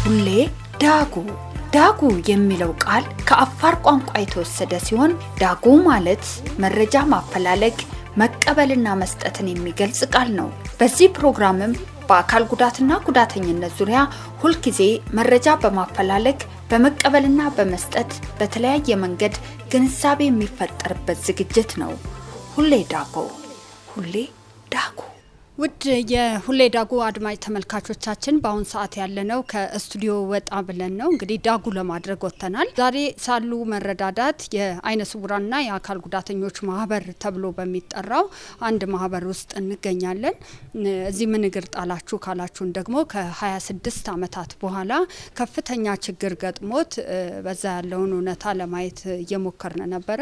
ሁሌ ዳጉ ዳጉ የሚለው ቃል ከአፋር ቋንቋ የተወሰደ ሲሆን ዳጉ ማለት መረጃ ማፈላለግ መቀበልና መስጠትን የሚገልጽ ቃል ነው። በዚህ ፕሮግራምም በአካል ጉዳትና ጉዳተኝነት ዙሪያ ሁልጊዜ መረጃ በማፈላለግ በመቀበልና በመስጠት በተለያየ መንገድ ግንዛቤ የሚፈጠርበት ዝግጅት ነው። ሁሌ ዳጉ ሁሌ ዳጉ። ውድ የሁሌ ዳጉ አድማጭ ተመልካቾቻችን በአሁን ሰዓት ያለነው ከስቱዲዮ ወጣ ብለን ነው። እንግዲህ ዳጉ ለማድረግ ወጥተናል። ዛሬ ሳሉ መረዳዳት የአይነ ስውራንና የአካል ጉዳተኞች ማህበር ተብሎ በሚጠራው አንድ ማህበር ውስጥ እንገኛለን። እዚህ ምን እግር ጣላችሁ ካላችሁን ደግሞ ከ26 ዓመታት በኋላ ከፍተኛ ችግር ገጥሞት በዛ ያለውን እውነታ ለማየት እየሞከርን ነበረ።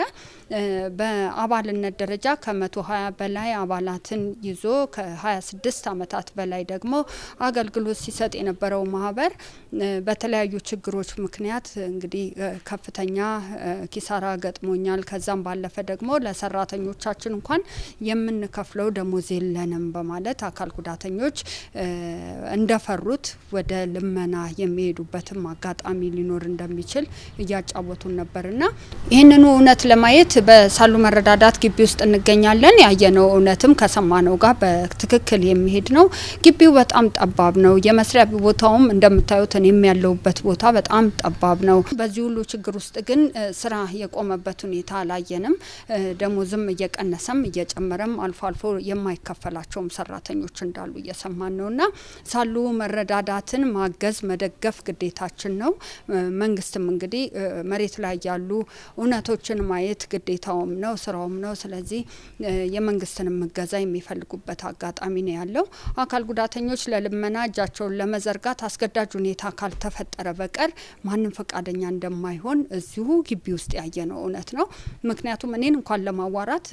በአባልነት ደረጃ ከ120 በላይ አባላትን ይዞ ከ26 ዓመታት በላይ ደግሞ አገልግሎት ሲሰጥ የነበረው ማህበር በተለያዩ ችግሮች ምክንያት እንግዲህ ከፍተኛ ኪሳራ ገጥሞኛል። ከዛም ባለፈ ደግሞ ለሰራተኞቻችን እንኳን የምንከፍለው ደሞዝ የለንም በማለት አካል ጉዳተኞች እንደፈሩት ወደ ልመና የሚሄዱበትም አጋጣሚ ሊኖር እንደሚችል እያጫወቱን ነበርና ይህንኑ እውነት ለማየት በሳሉ መረዳዳት ግቢ ውስጥ እንገኛለን። ያየነው እውነትም ከሰማነው ጋር በትክክል የሚሄድ ነው። ግቢው በጣም ጠባብ ነው። የመስሪያ ቦታውም እንደምታዩት እኔም ያለሁበት ቦታ በጣም ጠባብ ነው። በዚህ ሁሉ ችግር ውስጥ ግን ስራ የቆመበት ሁኔታ አላየንም። ደሞዝም እየቀነሰም እየጨመረም አልፎ አልፎ የማይከፈላቸውም ሰራተኞች እንዳሉ እየሰማን ነው እና ሳሉ መረዳዳትን ማገዝ መደገፍ ግዴታችን ነው። መንግስትም እንግዲህ መሬት ላይ ያሉ እውነቶችን ማየት ግዴታውም ነው ስራውም ነው። ስለዚህ የመንግስትንም እገዛ የሚፈልጉበት አጋጣሚ ነው ያለው። አካል ጉዳተኞች ለልመና እጃቸውን ለመዘርጋት አስገዳጅ ሁኔታ ካልተፈጠረ በቀር ማንም ፈቃደኛ እንደማይሆን እዚሁ ግቢ ውስጥ ያየነው እውነት ነው። ምክንያቱም እኔን እንኳን ለማዋራት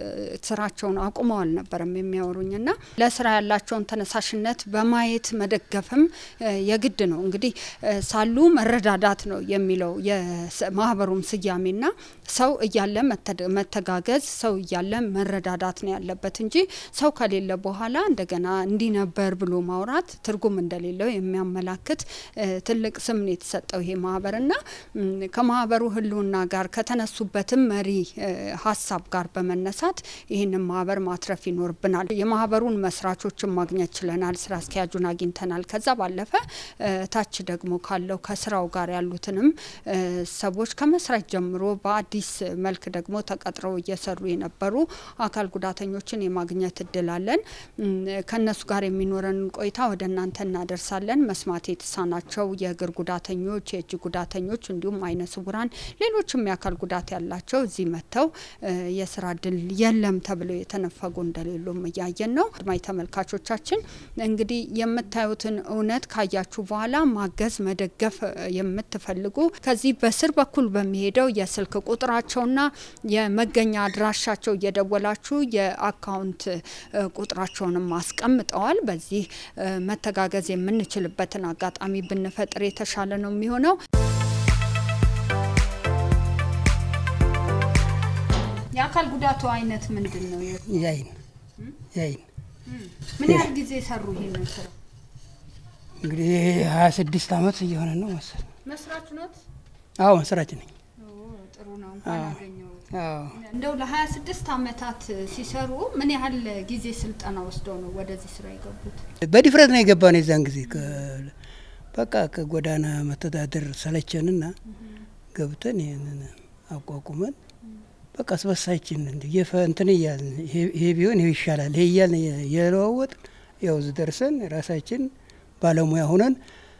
ስራቸውን አቁመው አልነበረም የሚያወሩኝና ለስራ ያላቸውን ተነሳሽነት በማየት መደገፍም የግድ ነው። እንግዲህ ሳሉ መረዳዳት ነው የሚለው የማህበሩም ስያሜና ሰው እያለ መተጋገዝ፣ ሰው እያለ መረዳዳት ነው ያለበት እንጂ ሰው ከሌለ በኋላ እንደገና እንዲህ ነበር ብሎ ማውራት ትርጉም እንደሌለው የሚያመላክት ትልቅ ስም ነው የተሰጠው ይሄ ማህበርና ከማህበሩ ህልውና ጋር ከተነሱበትም መሪ ሀሳብ ጋር በመነሳት ይህንን ማህበር ማትረፍ ይኖርብናል። የማህበሩን መስራቾችን ማግኘት ችለናል። ስራ አስኪያጁን አግኝተናል። ከዛ ባለፈ ታች ደግሞ ካለው ከስራው ጋር ያሉትንም ሰዎች ከመስራት ጀምሮ በአዲስ መልክ ደግሞ ተቀጥረው እየሰሩ የነበሩ አካል ጉዳተኞችን የማግኘት እድል አለን። ከእነሱ ጋር የሚኖረንን ቆይታ ወደ እናንተ እናደርሳለን። መስማት የተሳናቸው የእግር ጉዳተኞች፣ የእጅ ጉዳተኞች እንዲሁም አይነ ስውራን፣ ሌሎችም የአካል ጉዳት ያላቸው እዚህ መጥተው የስራ እድል የለም ተብለው የተነፈጉ እንደሌሉም እያየን ነው። አድማጭ ተመልካቾቻችን እንግዲህ የምታዩትን እውነት ካያችሁ በኋላ ማገዝ መደገፍ የምትፈልጉ ከዚህ በስር በኩል በሚሄደው የስልክ ቁጥራቸውና የመገኛ አድራሻቸው እየደወላችሁ የአካውንት ቁጥራቸውንም አስቀምጠዋል። በዚህ መተጋገዝ የምንችልበትን አጋጣሚ ብንፈጥር የተሻለ ነው የሚሆነው። የአካል ጉዳቱ አይነት ምንድን ነው? ያይን ያይን ምን ያህል ጊዜ ሰሩ ይሄንን ስራ? እንግዲህ ሀያ ስድስት አመት እየሆነ ነው መሰል። መስራች ኖት? አዎ መስራች ነኝ። ጥሩ ነው። እንኳን አገኘሁት። አዎ እንደው ለሀያ ስድስት አመታት ሲሰሩ ምን ያህል ጊዜ ስልጠና ወስደው ነው ወደዚህ ስራ የገቡት? በድፍረት ነው የገባ ነው። የዛን ጊዜ ከ- በቃ ከጎዳና መተዳደር ሰለቸንና ገብተን ይህንን አቋቁመን በቃ አስበሳችን እንዲ እንትን እያልን ይሄ ቢሆን ይሄ ይሻላል ይሄ እያልን የለዋወጥን ያው እዚህ ደርሰን ራሳችን ባለሙያ ሆነን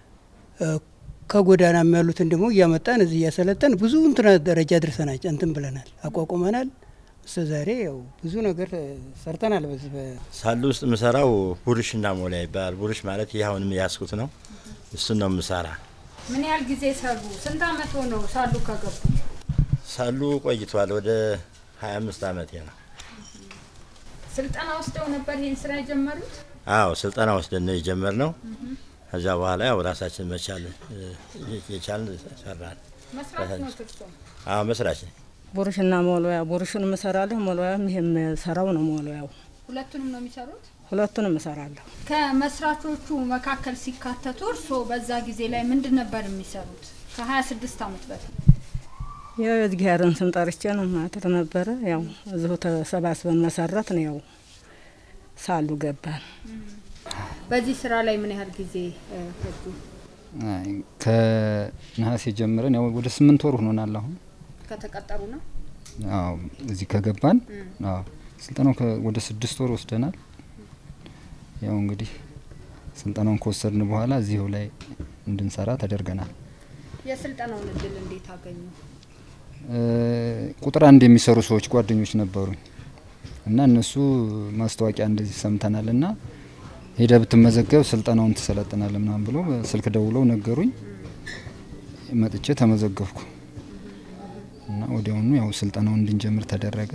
ከጎዳናም ያሉትን ደግሞ እያመጣን እዚህ እያሰለጠን ብዙ እንትና ደረጃ ድርሰናል እንትን ብለናል፣ አቋቁመናል። እስከ ዛሬ ያው ብዙ ነገር ሰርተናል። በዚህ በ- ሳሉ ውስጥ የምሰራው ቡርሽና ሞላ ይባላል። ቡርሽ ማለት ይህ አሁንም ያስኩት ነው። እሱን ነው የምሰራ። ምን ያህል ጊዜ ሰሩ? ስንት አመት ሆነው ሳሉ ከገቡ? ሳሉ ቆይቷል። ወደ 25 አመቴ ነው። ስልጠና ወስደው ነበር ይህን ስራ የጀመሩት? አዎ ስልጠና ወስደን ነው የጀመርነው። ከዚያ በኋላ ያው ራሳችን መቻል እ፣ የቻልን ሰራን። መስራት ነው እርሶ? አዎ መስራች ነኝ። ቡሩሽና ሞሎያ ቡሩሹን እሰራለሁ፣ ሞሎያም ይሄ የምሰራው ነው። ሞሎያው ሁለቱንም ነው የሚሰሩት? ሁለቱንም እሰራለሁ። ከመስራቾቹ መካከል ሲካተቱ እርስዎ በዛ ጊዜ ላይ ምንድን ነበር የሚሰሩት? ከ26 ዓመት በፊት ያው የእግዚአብሔርን ስም ጠርቼ ነው ማድር ነበረ። ያው እዚሁ ተሰባስበን መሰረት ነው። ያው ሳሉ ገባን። በዚህ ስራ ላይ ምን ያህል ጊዜ እ፣ ፈጁ? አይ፣ ከነሐሴ ጀምረን ያው ወደ ስምንት ወር ሆኖናል አሁን ከተቀጠሩ ነው? አዎ እዚህ ከገባን አዎ ስልጠናው ከ- ወደ ስድስት ወር ወስደናል። ያው እንግዲህ ስልጠናውን ከወሰድን በኋላ እዚሁ ላይ እንድንሰራ ተደርገናል። የስልጠናውን እድል እንዴት አገኙ? እ፣ ቁጥር አንድ የሚሰሩ ሰዎች ጓደኞች ነበሩኝ እና እነሱ ማስታወቂያ እንደዚህ ሰምተናል እና ሄደ ብትመዘገብ ስልጠናውን ትሰለጥናል ምናምን ብሎ ስልክ ደውለው ነገሩኝ። መጥቼ ተመዘገብኩ እና ወዲያውኑ ያው ስልጠናውን እንድንጀምር ተደረገ።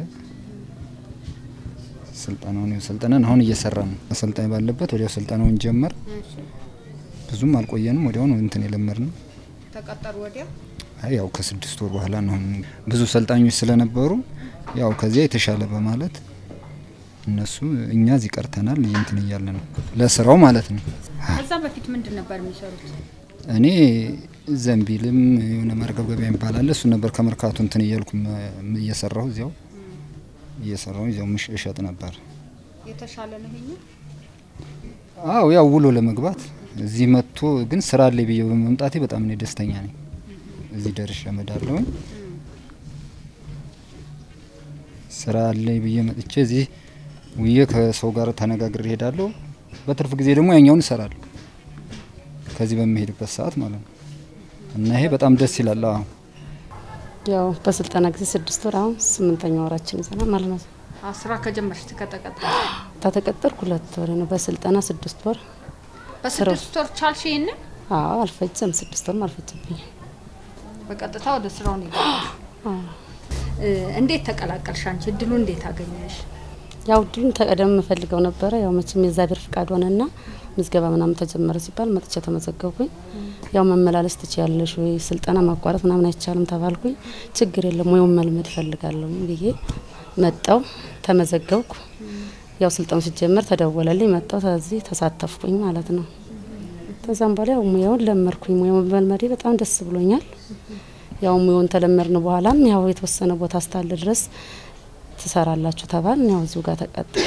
ስልጠናውን ያው ሰልጥነን አሁን እየሰራን ነው። አሰልጣኝ ባለበት ወዲያው ስልጠናውን ጀመር። ብዙም አልቆየንም፣ ወዲያውኑ እንትን የለመድ ነው። ተቀጠሩ ወዲያ? አይ ያው ከስድስት ወር በኋላ ነው። አሁን ብዙ ሰልጣኞች ስለነበሩ ያው ከዚያ የተሻለ በማለት እነሱ እኛ እዚህ ቀርተናል እንትን እያለ ነው ለስራው ማለት ነው። ከዛ በፊት ምንድን ነበር የሚሰሩት? እኔ ዘንቢልም የሆነ ማርገብገቢያ የሚባል አለ እሱ ነበር ከመርካቱ እንትን እያልኩ መ- እየሰራሁ እዚያው እየሰራሁ እዚያው ምሽ እሸጥ ነበር። የተሻለ ነው ይሄኛው? አዎ ያው ውሎ ለመግባት እዚህ መጥቶ ግን ስራ አለ ብዬ በመምጣቴ በጣም እኔ ደስተኛ ነኝ። እዚህ ደርሼ እመዳለሁኝ። ስራ አለ ብዬ መጥቼ እዚህ ውዬ ከሰው ጋር ተነጋግሬ እሄዳለሁ። በትርፍ ጊዜ ደግሞ ያኛውን እሰራለሁ ከዚህ በምሄድበት ሰዓት ማለት ነው። እና ይሄ በጣም ደስ ይላል። አዎ ያው በስልጠና ጊዜ ስድስት ወር አሁን ስምንተኛ ወራችን ይዘናል ማለት ነው። አ፣ ስራ ከጀመርሽ ከተቀጠሩ ተተቀጠርኩ ሁለት ወር ነው። በስልጠና ስድስት ወር በስድስት ወር ቻልሽ ይሄንን? አዎ አልፈጀም። ስድስት ወርም አልፈጀብኝ። በቀጥታ ወደ ስራው ነው የገባሽ? እ፣ እንዴት ተቀላቀልሽ አንቺ? እድሉ እንዴት አገኘሽ? ያው ድን ተቀደም የምፈልገው ነበረ። ያው መቼም የእግዚአብሔር ፍቃድ ሆነና ምዝገባ ምናምን ተጀመረ ሲባል መጥቼ ተመዘገብኩኝ። ያው መመላለስ ትችያለሽ ወይ ስልጠና ማቋረጥ ምናምን አይቻልም ተባልኩኝ። ችግር የለም ወይም መልመድ እፈልጋለሁ ብዬ መጣው ተመዘገብኩ። ያው ስልጠናው ሲጀመር ተደወለልኝ። መጣው ተዚህ ተሳተፍኩኝ ማለት ነው። ከዛም በኋላ ያው ሙያውን ለመርኩኝ። ሙያውን መልመዴ በጣም ደስ ብሎኛል። ያው ሙያውን ተለመድን በኋላም ያው የተወሰነ ቦታ እስካለ ድረስ ትሰራላችሁ ተባል። ያው እዚሁ ጋር ተቀጥል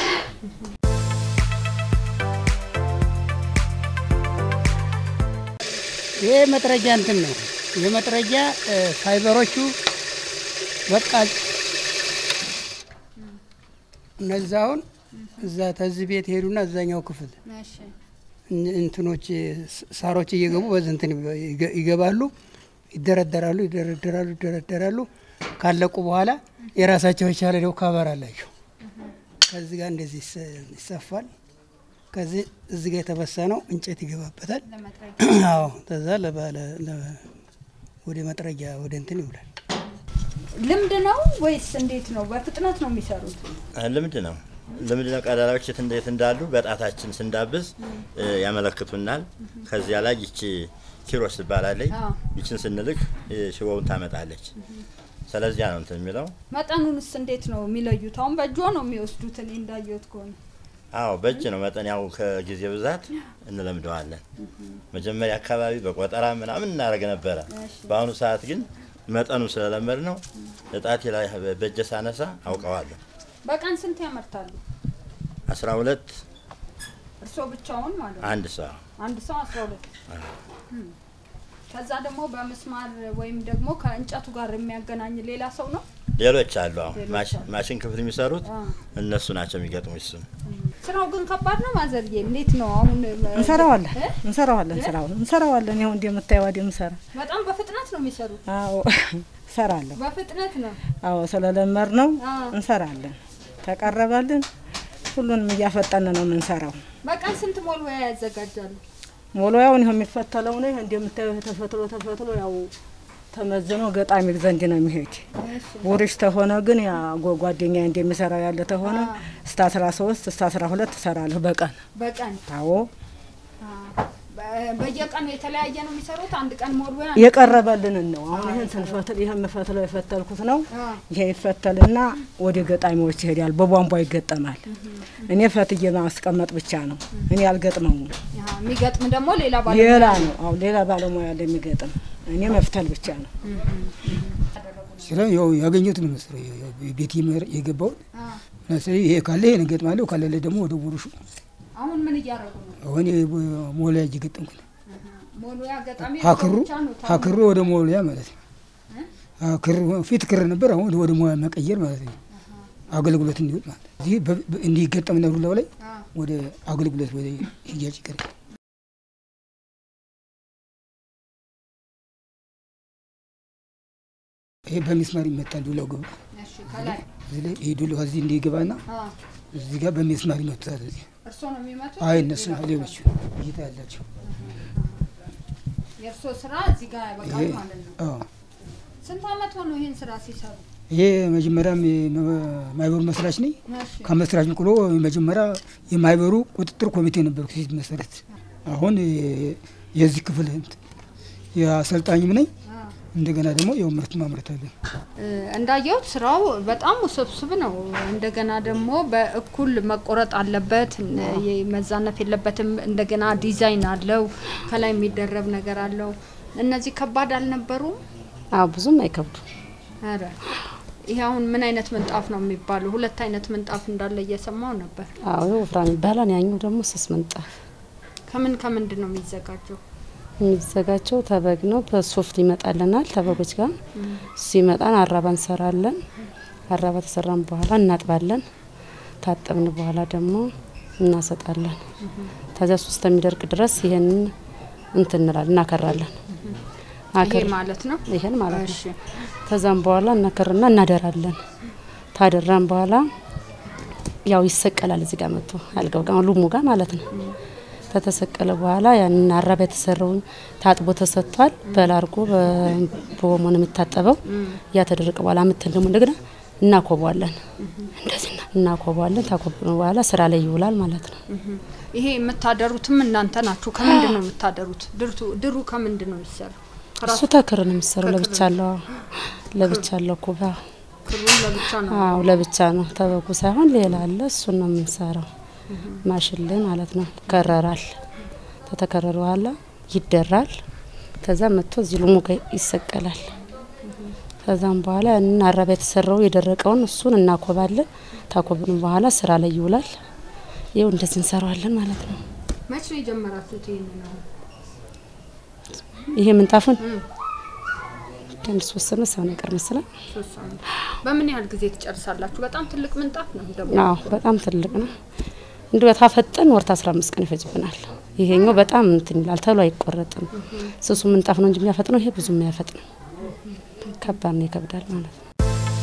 ይሄ መጥረጃ እንትን ነው። የመጥረጃ እ፣ ፋይበሮቹ በቃ እነዛውን እዛ ተዚህ ቤት ሄዱና እዛኛው ክፍል እሺ እን- እንትኖች ስ- ሳሮች እየገቡ በዚህ እንትን ይገ- ይገባሉ፣ ይደረደራሉ፣ ይደረደራሉ፣ ይደረደራሉ። ካለቁ በኋላ የራሳቸው የቻለ ደው ካቨር አላቸው። ከዚህ ጋር እንደዚህ ይሰ- ይሰፋል። ከዚህ እዚህ ጋር የተበሰነው እንጨት ይገባበታል። አዎ ከዛ ለባለ ለ- ወደ መጥረጊያ ወደ እንትን ይውላል። ልምድ ነው ወይስ እንዴት ነው? በፍጥነት ነው የሚሰሩት? ልምድ ነው። ልምድ ነው። ቀዳዳዎች የት እንዴት እንዳሉ በጣታችን ስንዳብስ እ፣ ያመለክቱናል። ከዚያ ላይ ይቺ ኪሮስ ትባላለች። አዎ። ይችን ስንልክ እ፣ ሽቦውን ታመጣለች። ስለዚያ ነው እንትን የሚለው። መጠኑንስ እንዴት ነው የሚለዩት? አሁን በእጆ ነው የሚወስዱት? እኔ እንዳየሁት ከሆነ አዎ በእጅ ነው መጠን። ያው ከጊዜ ብዛት እንለምደዋለን። መጀመሪያ አካባቢ በቆጠራ ምናምን እናደርግ ነበረ። በአሁኑ ሰዓት ግን መጠኑ ስለለመድ ነው እጣቴ ላይ በእጀ ሳነሳ አውቀዋለሁ። በቀን ስንት ያመርታሉ? አስራ ሁለት እርስዎ ብቻውን ማለት ነው? አንድ ሰው አንድ ሰው አስራ ሁለት ከዛ ደግሞ በምስማር ወይም ደግሞ ከእንጨቱ ጋር የሚያገናኝ ሌላ ሰው ነው? ሌሎች አሉ። አሁን ሌሎች ማሽ- አሉ። ማሽን ክፍል የሚሰሩት አ። እነሱ ናቸው የሚገጥሙ እሱን ስራው ግን ከባድ ነው ማዘርዬ። እንዴት ነው አሁን? እንሰራዋለን እ? እንሰራዋለን ስራውን እንሰራዋለን። ይኸው እንደምታየው ወዲህ ምሰራ በጣም በፍጥነት ነው የሚሰሩት። አዎ እሰራለሁ። በፍጥነት ነው። አዎ ስለለመድ ነው አዎ። እንሰራለን። ተቀረበልን ሁሉንም እያፈጠን ነው የምንሰራው። በቀን ስንት ሞልወያ ያዘጋጃሉ? ሞሎያውን ይኸው የሚፈተለው ነው። ይሄ እንደምታየው ይሄ ተፈትሎ ተፈትሎ ያው ተመዝኖ ገጣሚ ዘንድ ነው የሚሄድ። ውርሽ ተሆነ ግን ያ ጓ- ጓደኛ እንደሚሰራው ያለ ተሆነ እስከ አስራ ሶስት እስከ አስራ ሁለት እሰራለሁ በቀን። በቀን አዎ አ፣ በ- በየቀኑ የተለያየ ነው የሚሰሩት። አንድ ቀን ሞልዌ የቀረበልንን ነው። አሁን ይህን ስንፈትል ይህን የምፈትለው የፈተልኩት ነው። ይሄ ይፈተልና ወደ ገጣሚዎች ይሄዳል። በቧንቧ ይገጠማል። እኔ ፈትዬ ማስቀመጥ ብቻ ነው። እኔ አልገጥመውም። የሚገጥም ደግሞ ሌላ ሌላ ነው። አሁን ሌላ ባለሙያ ያለ የሚገጥም እኔ መፍተል ብቻ ነው። ስራ ያው ያገኘሁት ነው መሰለኝ ያው ቤት የገባውን ስለዚህ ይሄ ካለ ይሄን እገጥማለሁ ካለለ ደግሞ ወደ ቡሩሹ አሁን ምን እያደረጉ ነው? አሁን ሞልያ እየገጠምኩ ነው። ሞልያ ገጣሚ ሀክሩ ብቻ ነው ታዲያ? ሀክሩ ወደ ሞልያ ማለት ነው። ክር ፊት ክር ነበር፣ አሁን ወደ ሞያ መቀየር ማለት ነው። አገልግሎት እንዲወጥ ማለት ነው። እዚህ በ- በ- እንዲገጠም ነው ላው ላይ ወደ አገልግሎት ወደ ሽያጭ ይቀርባል። ይሄ በሚስማር ይመታል። ዱላው ገባ እሺ፣ ከላይ እዚህ ላይ ይሄ ዱላው እዚህ እንዲገባና አ፣ እዚህ ጋር በሚስማር ይመታል። እዚህ እርስዎ ነው የሚመቱት? አይ እነሱ ሌሎች እይታ ያላቸው የእርስዎ ስራ እዚህ ጋር ያበቃል ይሄ ማለት ነው። አዎ ስንት አመት ሆነው ይህን ስራ ሲሰሩ? ይሄ መጀመሪያም የማህበሩ መስራች ነኝ። እሺ፣ ከመስራች ምቅሎ መጀመሪያ የማህበሩ ቁጥጥር ኮሚቴ ነበርኩ ሲት መሰረት። አሁን የዚህ ክፍል እንትን የአሰልጣኝም ነኝ። አ። እንደገና ደግሞ ያው ምርት ማምረት አለን። እ፣ እንዳየሁት ስራው በጣም ውስብስብ ነው። እንደገና ደግሞ በእኩል መቆረጥ አለበት፣ እ፣ መዛነፍ የለበትም። እንደገና ዲዛይን አለው፣ ከላይ የሚደረብ ነገር አለው። እነዚህ ከባድ አልነበሩም? አዎ ብዙም አይከብዱ። ኧረ ይሄ አሁን ምን አይነት ምንጣፍ ነው የሚባለው? ሁለት አይነት ምንጣፍ እንዳለ እየሰማው ነበር። አዎ ወፍራም ይባላል። ያኛው ደግሞ ስስ ምንጣፍ ከምን ከምንድን ነው የሚዘጋጀው? የሚዘጋጀው ተበግ ነው። በሶፍት ይመጣልናል ተበጎች ጋር ሲመጣን አራባ እንሰራለን። አራባ ተሰራን በኋላ እናጥባለን። ታጠብን በኋላ ደግሞ እናሰጣለን። ከዚያ ሶስት የሚደርቅ ድረስ ይሄንን እንትን እንላለን እናከራለን። ይሄ አከር ማለት ነው። ይሄን ማለት ነው። እሺ ከዛም በኋላ እናከርና እናደራለን። ታደራን በኋላ ያው ይሰቀላል። እዚህ ጋር መጥቶ አልጋው ጋር ሉሙ ጋር ማለት ነው። ከተሰቀለ በኋላ ያንን አራባ የተሰራውን ታጥቦ ተሰጥቷል። በላርጎ በኦሞ ነው የሚታጠበው። ያ ተደረቀ በኋላ ምትን ደግሞ እንደገና እናኮቧለን። እንደዚህ ና- እናኮቧለን። ታኮብነው በኋላ ስራ ላይ ይውላል ማለት ነው። ይሄ የምታደሩትም እናንተ ናችሁ። ከምንድን ነው የምታደሩት? ድርቱ ድሩ ከምንድን ነው የሚሰራው? እሱ ተክር ነው የሚሰራው። ለብቻ አለው ለብቻ አለው ኩባ ክሩን ለብቻ ነው። አዎ ለብቻ ነው። ተበጉ ሳይሆን ሌላ አለ። እሱን ነው የምንሰራው። ማሽን ላይ ማለት ነው። ከረራል። ከተከረረ በኋላ ይደራል። ከዛ መጥቶ እዚህ ሉሙ ጋር ይሰቀላል። ከዛም በኋላ ያንን አረባ የተሰራው የደረቀውን እሱን እናኮባለን። ታኮብን በኋላ ስራ ላይ ይውላል። ይኸው እንደዚህ እንሰራዋለን ማለት ነው። መቼ ነው የጀመራችሁት ይሄንን ነው? ይሄ ምንጣፉን አንድ ሶስት ነው ሰው ነገር መስላል። ሶስት ሳምንት። በምን ያህል ጊዜ ትጨርሳላችሁ? በጣም ትልቅ ምንጣፍ ነው ደግሞ። አዎ በጣም ትልቅ ነው። እንዲሁ ታፈጠን ወርት 15 ቀን ይፈጅብናል። ይሄኛው በጣም እንትን ይላል፣ ተሎ አይቆረጥም። ስሱ ምንጣፍ ነው እንጂ የሚያፈጥነው ይሄ ብዙ የሚያፈጥ ነው። ከባድ ነው፣ ይከብዳል ማለት ነው።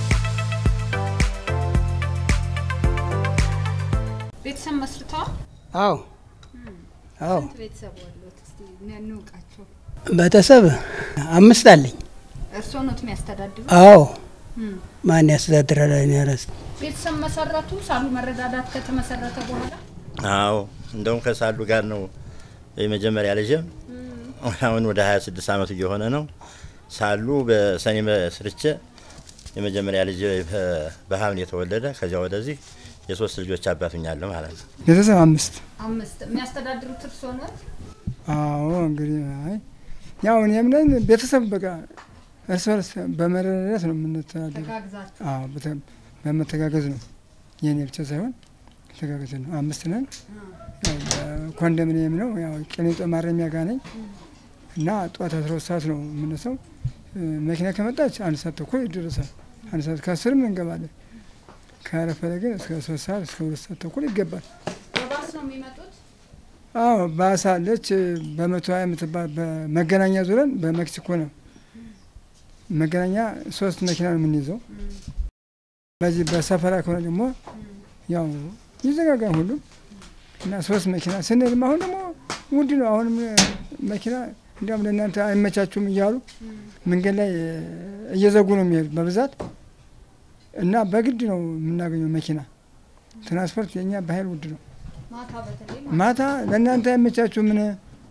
ቤተሰብ መስርተዋል? አዎ አዎ ስንት ቤተሰብ አሉት? እስቲ እንውቃቸው። ቤተሰብ አምስት አለኝ። እርስዎ ኖት የሚያስተዳድሩ? አዎ ማን ያስተዳድራል? እኔ ራስ ቤተሰብ መሰረቱ? ሳሉ መረዳዳት ከተመሰረተ በኋላ አዎ እንደውም ከሳሉ ጋር ነው የመጀመሪያ ልጅም አሁን ወደ 26 አመቱ እየሆነ ነው። ሳሉ በሰኔ መስርቼ የመጀመሪያ ልጅ በ- በሐምሌ የተወለደ ከዚያ ወደዚህ የሶስት ልጆች አባቱኛለሁ ማለት ነው። ቤተሰብ አምስት አምስት የሚያስተዳድሩት እርስዎ ኖት? አዎ እንግዲህ አይ ያው እኔም ነኝ ቤተሰብ በቃ እርስ በርስ በመረዳዳት ነው የምንተዳደረው። ተጋግዛችሁ አዎ በተ- በመተጋገዝ ነው የኔ ብቻ ሳይሆን ተጋገዝ ነው። አምስት ነን። ያው ኮንዶሚኒየም ነው ያው ቂሊንጦ ማረሚያ ጋር ነኝ እና ጠዋት አስራ ሁለት ሰዓት ነው የምነሳው። እ፣ መኪና ከመጣች አንድ ሰዓት ተኩል ይደረሳል። አንድ ሰዓት ከአስርም እንገባለን። ካረፈደ ግን እስከ ሶስት ሰዓት እስከ ሁለት ሰዓት ተኩል ይገባል። በባስ ነው የሚመጡት? አዎ ባሳ አለች በመቶ ሀያ የምትባል በመገናኛ ዙረን በሜክሲኮ ነው መገናኛ ሶስት መኪና ነው የምንይዘው። በዚህ በሰፈራ ከሆነ ደግሞ ያው ይዘጋጋል ሁሉም እና ሶስት መኪና ስንልም አሁን ደግሞ ውድ ነው። አሁንም መኪና እንዲያውም ለእናንተ አይመቻችሁም እያሉ መንገድ ላይ እየዘጉ ነው የሚሄዱ በብዛት እና በግድ ነው የምናገኘው መኪና። ትራንስፖርት የኛ በኃይል ውድ ነው። ማታ በተለይ ማታ ለእናንተ አይመቻችሁ ምን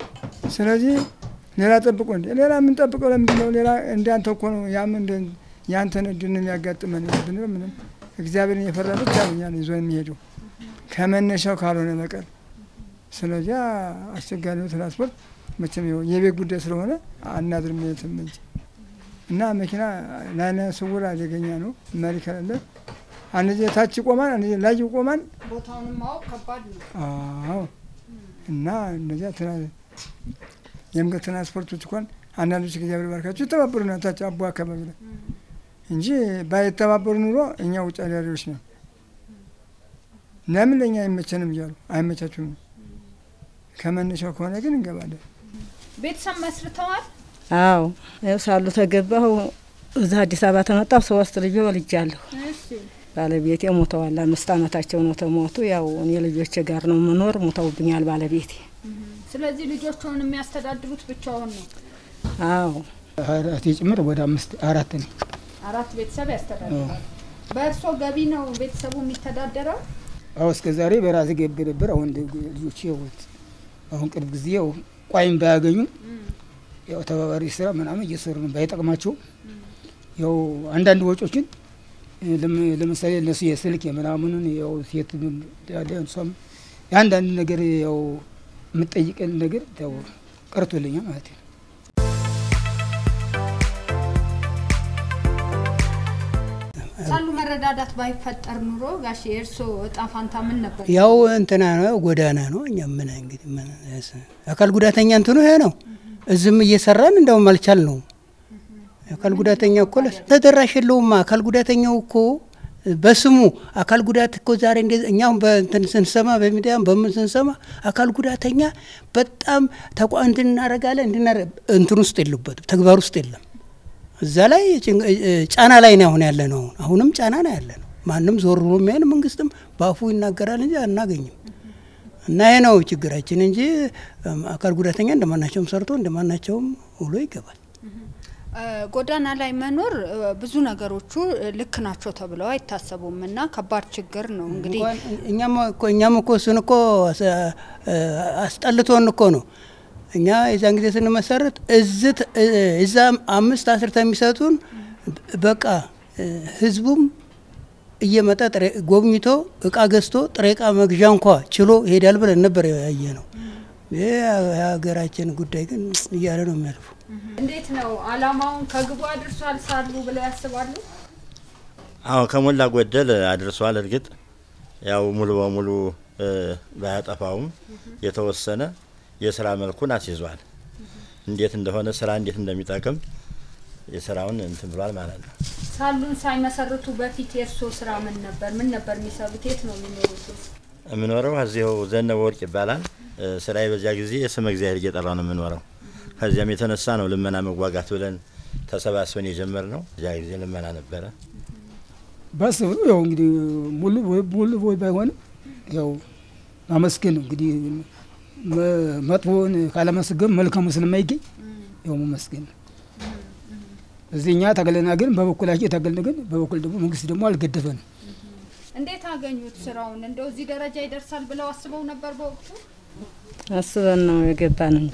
ስለዚህ ሌላ ጠብቆ እንደ ሌላ የምንጠብቀው ለምንድን ነው? ሌላ እንዳንተ እኮ ነው። ያም እንደ ያንተን እድል ነው የሚያጋጥመን ብንል ምንም እግዚአብሔርን የፈራ ብቻ ነው እኛን ይዞ የሚሄደው ከመነሻው ካልሆነ በቀር። ስለዚያ አስቸጋሪ ነው ትራንስፖርት። መቼም ይኸው የቤት ጉዳይ ስለሆነ አናድርም የትም እንጂ እና መኪና ለዓይነ ስውር አደገኛ ነው። መሪ ከሌለ አንድ ጊዜ ታች ይቆማል፣ አንድ ጊዜ ላይ ይቆማል። ቦታውንም ማወቅ ከባድ ነው። አዎ እና እነዚያ ትራ- የምግብ ትራንስፖርቶች እንኳን አንዳንዶች እግዚአብሔር ባርካቸው ይተባበሩ ታች አቦ አካባቢ ላይ እንጂ ባይተባበሩ ኑሮ እኛ ውጭ አዳሪዎች ነው። ለምን ለእኛ አይመቸንም እያሉ አይመቻችሁም። ከመነሻው ከሆነ ግን እንገባለን። ቤተሰብ መስርተዋል። አዎ ያው ሳሉ ተገባሁ እዛ አዲስ አበባ ተመጣሁ። ሶስት ልጆ ወልጃለሁ። ባለቤቴ ሞተዋል። አምስት አመታቸው ነው ተሞቱ። ያው እኔ ልጆቼ ጋር ነው የምኖር። ሞተውብኛል ባለቤቴ። ስለዚህ ልጆቹን የሚያስተዳድሩት ብቻውን ነው። አዎ አራቴ ጭምር ወደ አምስት አራት ነው። አራት ቤተሰብ ያስተዳድራል። በእርሶ ገቢ ነው ቤተሰቡ የሚተዳደረው? አሁ እስከ ዛሬ በራሴ ገብ ነበር። አሁን ልጆች ያውት አሁን ቅርብ ጊዜ ያው ቋይም ባያገኙ ያው ተባባሪ ስራ ምናምን እየሰሩ ነው። ባይጠቅማቸው ያው አንዳንድ ወጮችን ለም- ለምሳሌ እነሱ የስልክ የምናምኑን ያው ሴት ያለ እሷም የአንዳንድ ነገር ያው የምጠይቀን ነገር ያው ቀርቶልኛል ማለት ነው። ሳሉ መረዳዳት ባይፈጠር ኑሮ ጋሽ የእርሶ እጣ ፋንታ ምን ነበር? ያው እንትና ነው ጎዳና ነው። እኛ ምን እንግዲህ ምን ያስ- አካል ጉዳተኛ እንትኑ ይሄ ነው። እዝም እየሰራን እንደውም አልቻል ነው። አካል ጉዳተኛ እኮ ለስ- ተደራሽ የለውማ። አካል ጉዳተኛው እኮ በስሙ አካል ጉዳት እኮ ዛሬ እንደ እኛም በእንትን ስንሰማ በሚዲያም በምን ስንሰማ አካል ጉዳተኛ በጣም ተቋ እንትን እናደርጋለን እንድናረ እንትን ውስጥ የሉበትም ተግባር ውስጥ የለም። እዛ ላይ ጭን- እ- ጫና ላይ ነው አሁን ያለ ነው። አሁንም ጫና ነው ያለ ነው። ማንም ዞር ብሎ የሚያይን መንግስትም በአፉ ይናገራል እንጂ አናገኝም። እና ይሄ ነው ችግራችን እንጂ እም፣ አካል ጉዳተኛ እንደማናቸውም ሰርቶ እንደማናቸውም ውሎ ይገባል። እ፣ ጎዳና ላይ መኖር እ፣ ብዙ ነገሮቹ እ፣ ልክ ናቸው ተብለው አይታሰቡም እና ከባድ ችግር ነው እንግዲህ እንኳን እኛም እኮ እኛም እኮ እሱን እኮ አስ- እ፣ አስጠልቶን እኮ ነው እኛ የዛን ጊዜ ስንመሰርት እዝት እዛ አምስት አስርተ የሚሰጡን በቃ እ፣ ህዝቡም እየመጣ ጥሬ ጎብኝቶ እቃ ገዝቶ ጥሬ እቃ መግዣ እንኳ ችሎ ይሄዳል ብለን ነበር ያየ ነው። ይህ የሀገራችን ጉዳይ ግን እያለ ነው የሚያልፉ። እንዴት ነው አላማውን ከግቡ አድርሷል ሳሉ ብለው ያስባሉ? አዎ ከሞላ ጎደል አድርሷል። እርግጥ ያው ሙሉ በሙሉ እ፣ ባያጠፋውም የተወሰነ የስራ መልኩን አስይዟል። እንዴት እንደሆነ ስራ እንዴት እንደሚጠቅም የስራውን እንትን ብሏል ማለት ነው። ሳሉን ሳይመሰርቱ በፊት የእርሶ ስራ ምን ነበር? ምን ነበር የሚሰሩት? የት ነው የሚኖሩት? የምኖረው እዚሁ ዘነበ ወርቅ ይባላል። እ፣ ስራዬ በዚያ ጊዜ ስመ እግዚአብሔር እየጠራ ነው የምኖረው። ከዚያም የተነሳ ነው ልመና መዋጋት ብለን ተሰባስበን የጀመርነው። እዚያ ጊዜ ልመና ነበረ። ባስብ ያው እንግዲህ ሙሉ ሙሉ ወይ ባይሆንም ያው ማመስገን ነው እንግዲህ መ- መጥፎውን ካለመስገን መልካሙ ስለማይገኝ ያው መመስገን ነው። እዚህ እኛ ታገለና ግን በበኩላቸው የታገልን ግን በበኩል ደግሞ መንግስት ደግሞ አልገደፈንም። እንዴት አገኙት ስራውን? እንደው እዚህ ደረጃ ይደርሳል ብለው አስበው ነበር በወቅቱ? አስበን ነው የገባን።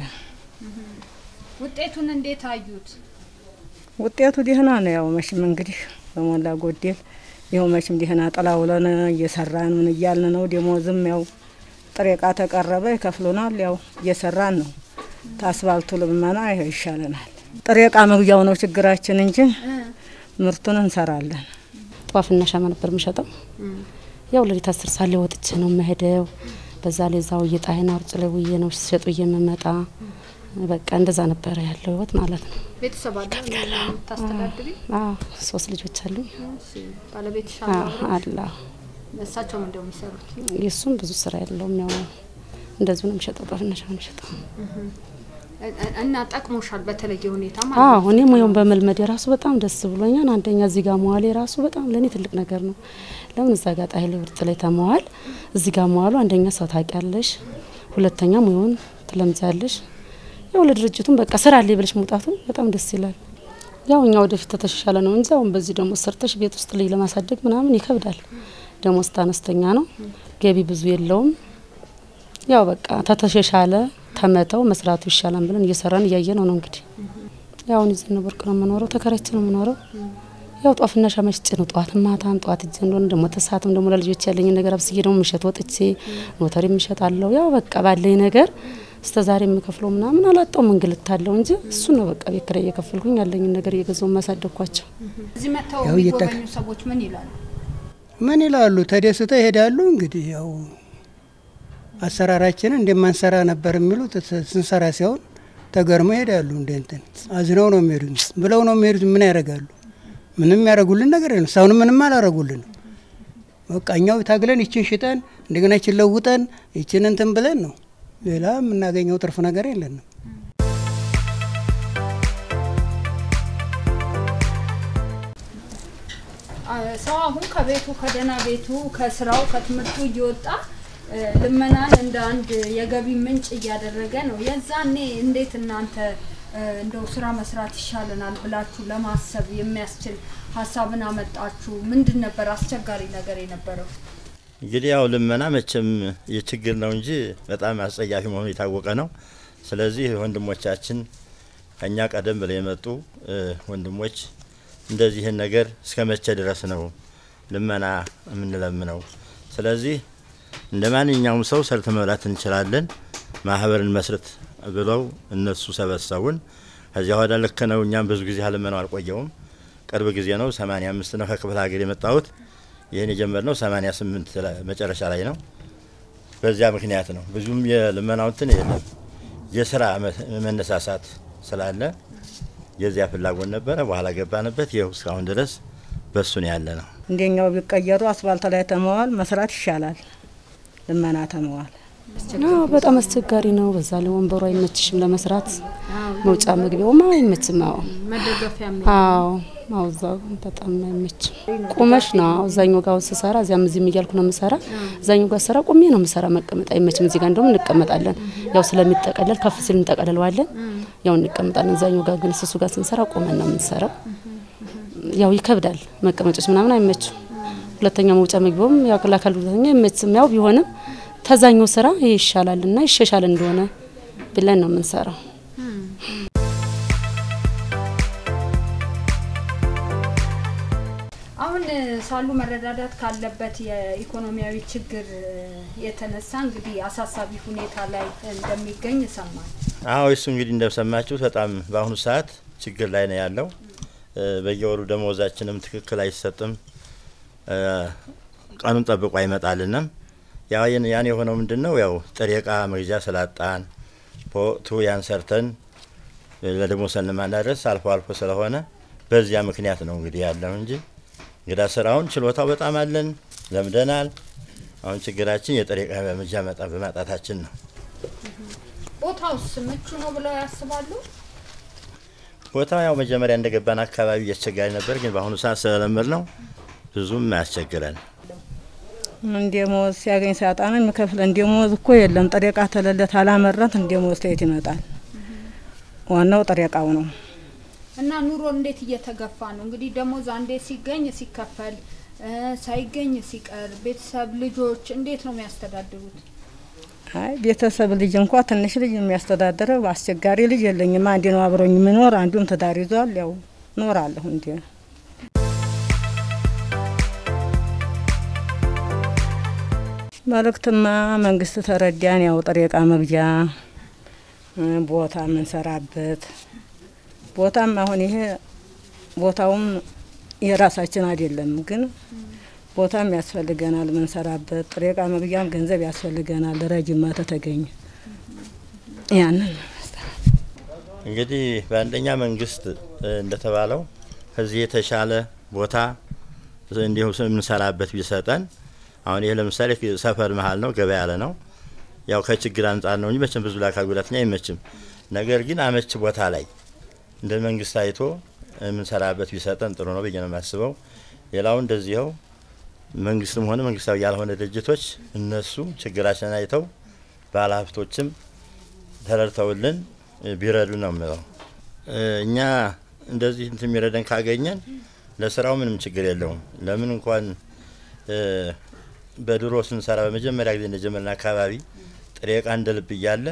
ውጤቱን እንዴት አዩት? ውጤቱ ደህና ነው። ያው መቼም እንግዲህ በሞላ ጎደል ይኸው መቼም ደህና ጥላ ውለን እየሰራን ምን እያልን ነው። ደሞዝም ያው ጥሬ እቃ ተቀረበ ይከፍሉናል። ያው እየሰራን ነው። ታስባልቱ ልመና ይኸው ይሻለናል። ጥሬ እቃ መግዣው ነው ችግራችን እንጂ ምርቱን እንሰራለን። ጧፍና ሻማ ነበር የምሸጠው። ያው ሌሊት አስር ሰዓት ላይ ወጥቼ ነው የምሄደው። በዛ ላይ እዛው እየጣይና ውርጭ ላይ ውዬ ነው ሲሸጡ የምመጣ። በቃ እንደዛ ነበረ ያለው ህይወት ማለት ነው። ቤተሰብ አለ የምታስተዳድሪ? አዎ ሶስት ልጆች አሉኝ። ባለቤትሽ አዎ አለ? አላ እሳቸውም እንደው የሚሰሩት የእሱም ብዙ ስራ የለውም። ያው እንደዚሁ ነው የሚሸጠው፣ ጧፍና ሻማ ነው የሚሸጠው። እና ጠቅሞሻል በተለየ ሁኔታ ማለት አዎ ነው። እኔ ሙያውን በመልመድ የራሱ በጣም ደስ ብሎኛል። አንደኛ እዚህ ጋር መዋል የራሱ በጣም ለእኔ ትልቅ ነገር ነው። ለምን እዛ ጋር ጣይል ውርጥ ላይ ተመዋል እዚህ ጋር መዋሉ አንደኛ ሰው ታውቂያለሽ፣ ሁለተኛ ሙያውን ትለምጃለሽ። ያው ለድርጅቱም በቃ ስራ አለ ብለሽ መውጣቱ በጣም ደስ ይላል። ያው እኛ ወደፊት ተተሻሻለ ነው እንጂ አሁን በዚህ ደግሞ ሰርተሽ ቤት ውስጥ ልጅ ለማሳደግ ምናምን ይከብዳል። ደሞዝ አነስተኛ ነው፣ ገቢ ብዙ የለውም። ያው በቃ ተተሻሻለ ተመተው መስራቱ ይሻላል ብለን እየሰራን እያየ ነው ነው እንግዲህ ያው አሁን ይዘን ወርቅ ነው የምኖረው፣ ተከራይቼ ነው የምኖረው። ያው ጧፍና ሻማ ሽጬ ነው ጠዋትም ማታም ጠዋት እጄ እንደሆነ ደግሞ ተሳትም ደግሞ ለልጆች ያለኝ ነገር አብስዬ ደግሞ ምሸት ወጥቼ ኖተሪ ምሸጣለሁ። ያው በቃ ባለኝ ነገር እስከ ዛሬ የምከፍለው ምናምን አላጣውም፣ እንግልት አለው እንጂ እሱ ነው በቃ ቤት ኪራይ እየከፈልኩኝ ያለኝን ነገር እየገዛው ማሳደግኳቸው። እዚህ መጥተው ያው እየጠቅ- የሚጎበኙ ሰዎች ምን ይላሉ? ምን ይላሉ? ተደስተው ይሄዳሉ። እንግዲህ ያው አሰራራችንን እንደማንሰራ ነበር የሚሉት ስ- ስንሰራ ሲሆን ተገርመው ይሄዳሉ። እንደ እንትን አዝነው ነው የሚሄዱት ብለው ነው የሚሄዱት። ምን ያደርጋሉ? ምንም ያደረጉልን ነገር የለም። እስካሁንም ምንም አላረጉልን። በቃ እኛው ታግለን ይችን ሽጠን እንደገና ይችን ለውጠን ይችን እንትን ብለን ነው። ሌላ የምናገኘው ትርፍ ነገር የለንም። አ- ሰው አሁን ከቤቱ ከደህና ቤቱ ከስራው ከትምህርቱ እየወጣ እ፣ ልመናን እንደ አንድ የገቢ ምንጭ እያደረገ ነው። የዛኔ እንዴት እናንተ እ፣ እንደው ስራ መስራት ይሻለናል ብላችሁ ለማሰብ የሚያስችል ሀሳብን አመጣችሁ? ምንድን ነበር አስቸጋሪ ነገር የነበረው? እንግዲህ ያው ልመና መቼም የችግር ነው እንጂ በጣም አስጸያፊ መሆኑ የታወቀ ነው። ስለዚህ ወንድሞቻችን ከኛ ቀደም ብለው የመጡ እ፣ ወንድሞች እንደዚህን ነገር እስከ መቼ ድረስ ነው ልመና የምንለምነው? ስለዚህ እንደ ማንኛውም ሰው ሰርተ መብላት እንችላለን፣ ማህበርን መስረት ብለው እነሱ ሰበሰቡን። ከዚያ ወደ ልክ ነው። እኛም ብዙ ጊዜ ልመናው አልቆየውም። ቅርብ ጊዜ ነው። ሰማኒያ አምስት ነው ከክፍለ ሀገር የመጣሁት። ይህን የጀመርነው ሰማኒያ ስምንት መጨረሻ ላይ ነው። በዚያ ምክንያት ነው ብዙም የልመናው እንትን የለም። የስራ መ- መነሳሳት ስላለ የዚያ ፍላጎት ነበረ። በኋላ ገባንበት። ይኸው እስካሁን ድረስ በሱ ነው ያለ ነው። እንደኛው ቢቀየሩ አስፋልት ላይ ተመዋል መስራት ይሻላል። ልመና ተመዋል አዎ በጣም አስቸጋሪ ነው። በዛ ላይ ወንበሩ አይመችሽም ለመስራት፣ መውጫ መግቢያውም አይመችም። አዎ መደገፊያ አዎ አዎ እዛ በጣም አይመችም። ቁመሽ ነው አዎ እዛኛው ጋር ስሰራ እዚያም እዚህም እያልኩ ነው የምሰራ። እዛኛው ጋር ስሰራ ቁሜ ነው የምሰራ። መቀመጥ አይመችም። እዚህ ጋር እንደውም እንቀመጣለን። ያው ስለሚጠቀለል ከፍ ሲል እንጠቀለለዋለን። ያው እንቀመጣለን። እዛኛው ጋር ግን ስሱ ጋር ስንሰራ ቁመን ነው የምንሰራው። ያው ይከብዳል። መቀመጮች ምናምን አይመችም። ሁለተኛ መውጫ መግቢያውም ያው ለአካል ጉዳተኛ አይመችም። ያው ቢሆንም ተዛኛው ስራ ይሄ ይሻላልና ይሻሻል እንደሆነ ብለን ነው የምንሰራው። አሁን እ፣ ሳሉ መረዳዳት ካለበት የኢኮኖሚያዊ ችግር እ፣ የተነሳ እንግዲህ አሳሳቢ ሁኔታ ላይ እንደሚገኝ ሰማል። አዎ እሱ እንግዲህ እንደሰማችሁት በጣም በአሁኑ ሰዓት ችግር ላይ ነው ያለው። እ፣ በየወሩ ደመወዛችንም ትክክል አይሰጥም። እ፣ ቀኑን ጠብቆ አይመጣልንም። ያው ያን ያን የሆነው ምንድን ነው? ያው ጥሬ እቃ መግዣ ስላጣን በወቅቱ ያን ሰርተን ለደሞዝ ማናደርስ አልፎ አልፎ ስለሆነ በዚያ ምክንያት ነው እንግዲህ ያለው እንጂ እንግዳ ስራውን ችሎታው በጣም አለን፣ ለምደናል። አሁን ችግራችን የጥሬ እቃ መግዣ መጣ በማጣታችን ነው። ቦታውስ ምቹ ነው ብለው ያስባሉ? ቦታው ያው መጀመሪያ እንደገባን አካባቢ አስቸጋሪ ነበር፣ ግን በአሁኑ ሰዓት ስለለመድ ነው ብዙም አያስቸግረን። እንደሞዝ ሲያገኝ ሲያጣን የሚከፍል እንደሞዝ እኮ የለም። ጥሬ እቃ ተለለት አላመረት እንደሞዝ ተየት ይመጣል። ዋናው ጥሬ እቃው ነው። እና ኑሮ እንዴት እየተገፋ ነው? እንግዲህ ደሞዝ አንዴ ሲገኝ ሲከፈል እ፣ ሳይገኝ ሲቀር ቤተሰብ ልጆች እንዴት ነው የሚያስተዳድሩት? አይ ቤተሰብ ልጅ እንኳ ትንሽ ልጅ የሚያስተዳድረው አስቸጋሪ ልጅ የለኝም። አንድ ነው አብሮኝ የሚኖር አንዱም ትዳር ይዟል። ያው እኖራለሁ እንዲ መልእክትማ መንግስት ተረዳን። ያው ጥሬ እቃ መግዣ እ፣ ቦታ የምንሰራበት ቦታም አሁን ይሄ ቦታውም የራሳችን አይደለም፣ ግን ቦታም ያስፈልገናል ምንሰራበት። ጥሬ እቃ መግዣም ገንዘብ ያስፈልገናል። ረጅማ ተተገኘ ያንን እንግዲህ በአንደኛ መንግስት እ፣ እንደተባለው ከዚህ የተሻለ ቦታ እንዲሁ የምንሰራበት ቢሰጠን። አሁን ይህ ለምሳሌ ሰፈር መሀል ነው፣ ገበያ ያለ ነው። ያው ከችግር አንጻር ነው እንጂ መቼም ብዙ ለአካል ጉዳተኛ አይመችም። ነገር ግን አመች ቦታ ላይ እንደ መንግስት አይቶ የምንሰራበት ቢሰጠን ጥሩ ነው ብዬ ነው የማስበው። ሌላው እንደዚኸው መንግስትም ሆነ መንግስታዊ ያልሆነ ድርጅቶች እነሱ ችግራችንን አይተው ባለሀብቶችም ተረድተውልን ቢረዱ ነው የምለው። እ፣ እኛ እንደዚህ እንትን የሚረደን ካገኘን ለስራው ምንም ችግር የለውም። ለምን እንኳን እ፣ በድሮ ስንሰራ በመጀመሪያ ጊዜ እንደጀመርን አካባቢ ጥሬ እቃ እንደ ልብ እያለ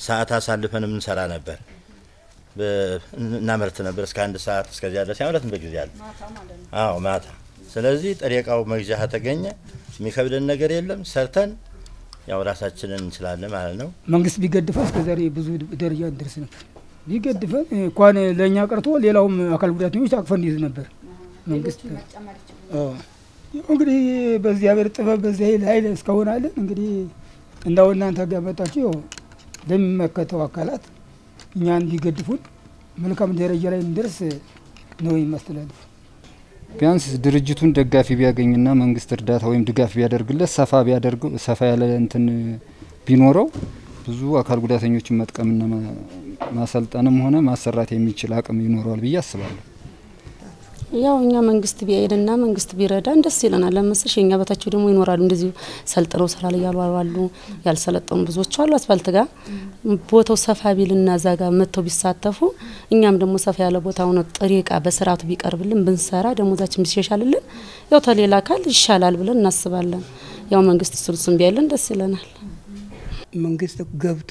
ሰዓት አሳልፈን የምንሰራ ነበር። እናመርት ነበር እስከ አንድ ሰዓት እስከዚያ ድረስ ያመረት በጊዜ አለ። አዎ ማታ። ስለዚህ ጥሬ እቃው መግዣ ተገኘ የሚከብደን ነገር የለም። ሰርተን ያው ራሳችንን እንችላለን ማለት ነው። መንግስት ቢገድፈ እስከ ዛሬ ብዙ ደረጃ እንደርስ ነበር። ቢገድፈን እንኳን ለእኛ ቀርቶ ሌላውም አካል ጉዳተኞች አቅፈን እንይዝ ነበር። መንግስት ያው እንግዲህ በእግዚአብሔር ጥበብ በዚህ ኃይል ኃይል እስካሁን አለን። እንግዲህ እንዳው እናንተ ጋር መጣችሁ ለሚመለከተው አካላት እኛን ቢገድፉን መልካም ደረጃ ላይ እንደርስ ነው የሚያስተላልፉ። ቢያንስ ድርጅቱን ደጋፊ ቢያገኝና መንግስት እርዳታ ወይም ድጋፍ ቢያደርግለት ሰፋ ቢያደርገው ሰፋ ያለ እንትን ቢኖረው ብዙ አካል ጉዳተኞችን መጥቀምና ማሰልጠንም ሆነ ማሰራት የሚችል አቅም ይኖረዋል ብዬ አስባለሁ። ያው እኛ መንግስት ቢያይድና መንግስት ቢረዳን ደስ ይለናል። ለምስሽ የኛ በታቸው ደግሞ ይኖራሉ እንደዚሁ ሰልጥነው ስራ ላይ ያሉ አሉ፣ ያልሰለጠኑ ብዙዎች አሉ። አስፋልት ጋር ቦታው ሰፋ ቢልና እዛ ጋር መጥተው ቢሳተፉ እኛም ደግሞ ሰፋ ያለ ቦታውን ጥሬ እቃ በስርዓቱ ቢቀርብልን ብንሰራ ደሞዛችን ቢሻሻልልን ያው ተሌላ አካል ይሻላል ብለን እናስባለን። ያው መንግስት እሱን ቢያይልን ደስ ይለናል። መንግስት ገብቶ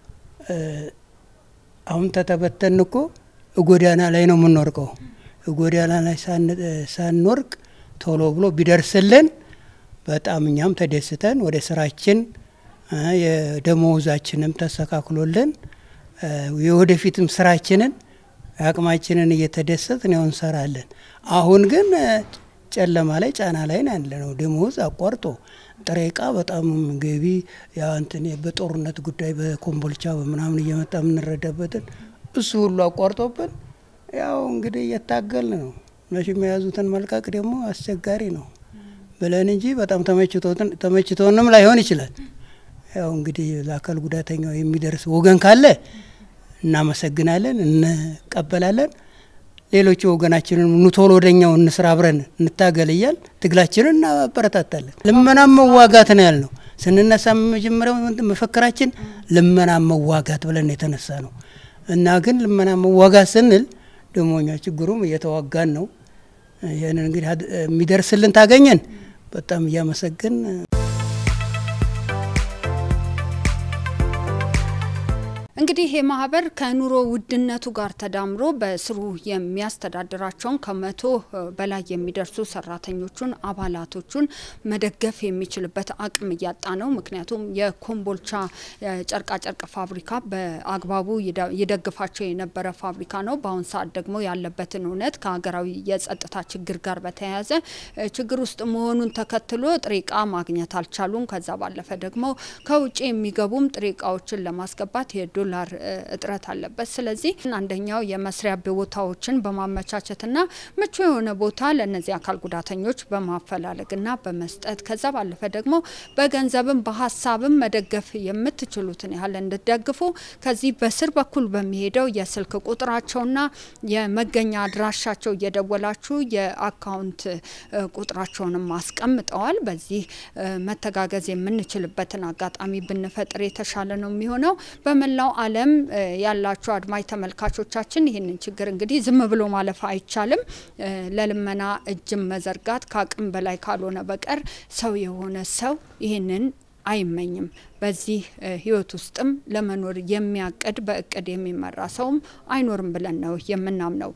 አሁን ተተበተን እኮ ጎዳና ላይ ነው የምንወርቀው ጎዳና ላይ ሳንወርቅ ቶሎ ብሎ ቢደርስልን በጣም እኛም ተደስተን ወደ ስራችን የደመወዛችንም ተስተካክሎልን የወደፊትም ስራችንን አቅማችንን እየተደሰትን ያው እንሰራለን። አሁን ግን ጨለማ ላይ ጫና ላይ ነው ያለ ነው። ደመወዝ አቋርጦ ጥሬ እቃ በጣም ገቢ ያ እንትን በጦርነት ጉዳይ በኮምቦልቻ በምናምን እየመጣ የምንረዳበትን እሱ ሁሉ አቋርጦብን ያው እንግዲህ እየታገል ነው። መቼም የያዙትን መልቀቅ ደግሞ አስቸጋሪ ነው ብለን እንጂ በጣም ተመችቶንም ላይሆን ይችላል። ያው እንግዲህ ለአካል ጉዳተኛው የሚደርስ ወገን ካለ እናመሰግናለን፣ እንቀበላለን። ሌሎቹ ወገናችንን ኑ ቶሎ ወደኛው እንስራ፣ አብረን እንታገል እያል ትግላችንን እናበረታታለን። ልመናም መዋጋት ነው ያልነው። ስንነሳ መጀመሪያው መፈክራችን ልመና መዋጋት ብለን የተነሳ ነው እና ግን ልመና መዋጋት ስንል ደግሞ እኛ ችግሩም እየተዋጋን ነው። ይህንን እንግዲህ የሚደርስልን ታገኘን በጣም እያመሰግን እንግዲህ ይህ ማህበር ከኑሮ ውድነቱ ጋር ተዳምሮ በስሩ የሚያስተዳድራቸውን ከመቶ በላይ የሚደርሱ ሰራተኞቹን አባላቶቹን መደገፍ የሚችልበት አቅም እያጣ ነው። ምክንያቱም የኮምቦልቻ ጨርቃጨርቅ ፋብሪካ በአግባቡ ይደግፋቸው የነበረ ፋብሪካ ነው። በአሁን ሰዓት ደግሞ ያለበትን እውነት ከሀገራዊ የጸጥታ ችግር ጋር በተያያዘ ችግር ውስጥ መሆኑን ተከትሎ ጥሬ እቃ ማግኘት አልቻሉም። ከዛ ባለፈ ደግሞ ከውጭ የሚገቡም ጥሬ እቃዎችን ለማስገባት የዶ ዶላር እጥረት አለበት። ስለዚህ አንደኛው የመስሪያ ቦታዎችን በማመቻቸትና ምቹ የሆነ ቦታ ለእነዚህ አካል ጉዳተኞች በማፈላለግና በመስጠት ከዛ ባለፈ ደግሞ በገንዘብም በሀሳብም መደገፍ የምትችሉትን ያህል እንድትደግፉ ከዚህ በስር በኩል በሚሄደው የስልክ ቁጥራቸውና የመገኛ አድራሻቸው እየደወላችሁ የአካውንት ቁጥራቸውንም አስቀምጠዋል። በዚህ መተጋገዝ የምንችልበትን አጋጣሚ ብንፈጥር የተሻለ ነው የሚሆነው በመላው ዓለም ያላችሁ አድማጭ ተመልካቾቻችን ይህንን ችግር እንግዲህ ዝም ብሎ ማለፍ አይቻልም። ለልመና እጅም መዘርጋት ከአቅም በላይ ካልሆነ በቀር ሰው የሆነ ሰው ይህንን አይመኝም። በዚህ ህይወት ውስጥም ለመኖር የሚያቅድ በእቅድ የሚመራ ሰውም አይኖርም ብለን ነው የምናምነው።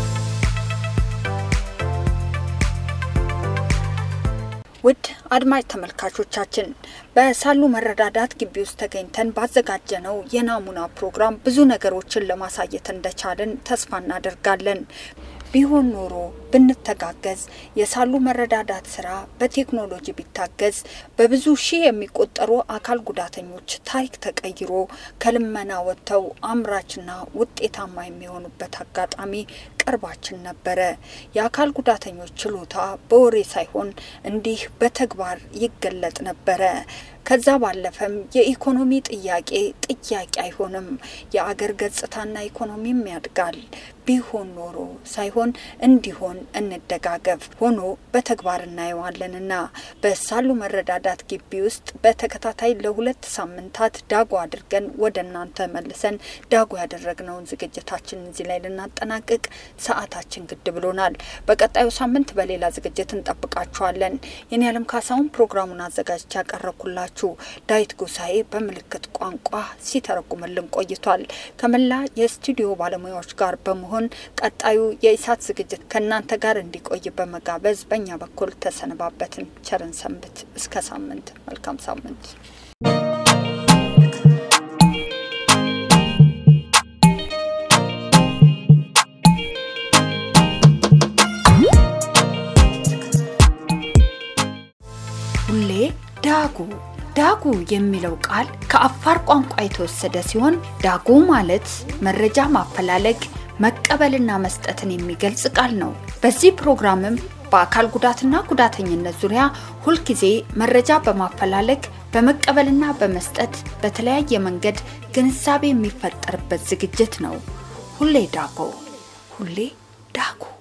ውድ አድማጭ ተመልካቾቻችን በሳሉ መረዳዳት ግቢ ውስጥ ተገኝተን ባዘጋጀነው የናሙና ፕሮግራም ብዙ ነገሮችን ለማሳየት እንደቻለን ተስፋ እናደርጋለን። ቢሆን ኖሮ ብንተጋገዝ የሳሉ መረዳዳት ስራ በቴክኖሎጂ ቢታገዝ በብዙ ሺህ የሚቆጠሩ አካል ጉዳተኞች ታሪክ ተቀይሮ ከልመና ወጥተው አምራችና ውጤታማ የሚሆኑበት አጋጣሚ ቅርባችን ነበረ። የአካል ጉዳተኞች ችሎታ በወሬ ሳይሆን እንዲህ በተግባር ይገለጥ ነበረ። ከዛ ባለፈም የኢኮኖሚ ጥያቄ ጥያቄ አይሆንም። የአገር ገጽታና ኢኮኖሚም ያድጋል። ቢሆን ኖሮ ሳይሆን እንዲሆን እንደጋገፍ ሆኖ በተግባር እናየዋለንና በሳሉ መረዳዳት ግቢ ውስጥ በተከታታይ ለሁለት ሳምንታት ዳጉ አድርገን ወደ እናንተ መልሰን ዳጉ ያደረግነውን ዝግጅታችን እዚህ ላይ ልናጠናቅቅ ሰዓታችን ግድ ብሎናል። በቀጣዩ ሳምንት በሌላ ዝግጅት እንጠብቃችኋለን። የኔ ያለም ካሳሁን ፕሮግራሙን አዘጋጅቼ ያቀረብኩላችሁ ዳዊት ጎሳኤ በምልክት ቋንቋ ሲተረጉምልን ቆይቷል። ከመላ የስቱዲዮ ባለሙያዎች ጋር በመሆን ቀጣዩ የኢሳት ዝግጅት ከእናንተ ጋር እንዲቆይ በመጋበዝ በእኛ በኩል ተሰነባበትን። ቸርን ሰንብት። እስከ ሳምንት። መልካም ሳምንት። ሁሌ ዳጉ ዳጉ የሚለው ቃል ከአፋር ቋንቋ የተወሰደ ሲሆን ዳጉ ማለት መረጃ ማፈላለግ መቀበልና መስጠትን የሚገልጽ ቃል ነው። በዚህ ፕሮግራምም በአካል ጉዳትና ጉዳተኝነት ዙሪያ ሁልጊዜ መረጃ በማፈላለግ በመቀበልና በመስጠት በተለያየ መንገድ ግንዛቤ የሚፈጠርበት ዝግጅት ነው። ሁሌ ዳጎ ሁሌ ዳጉ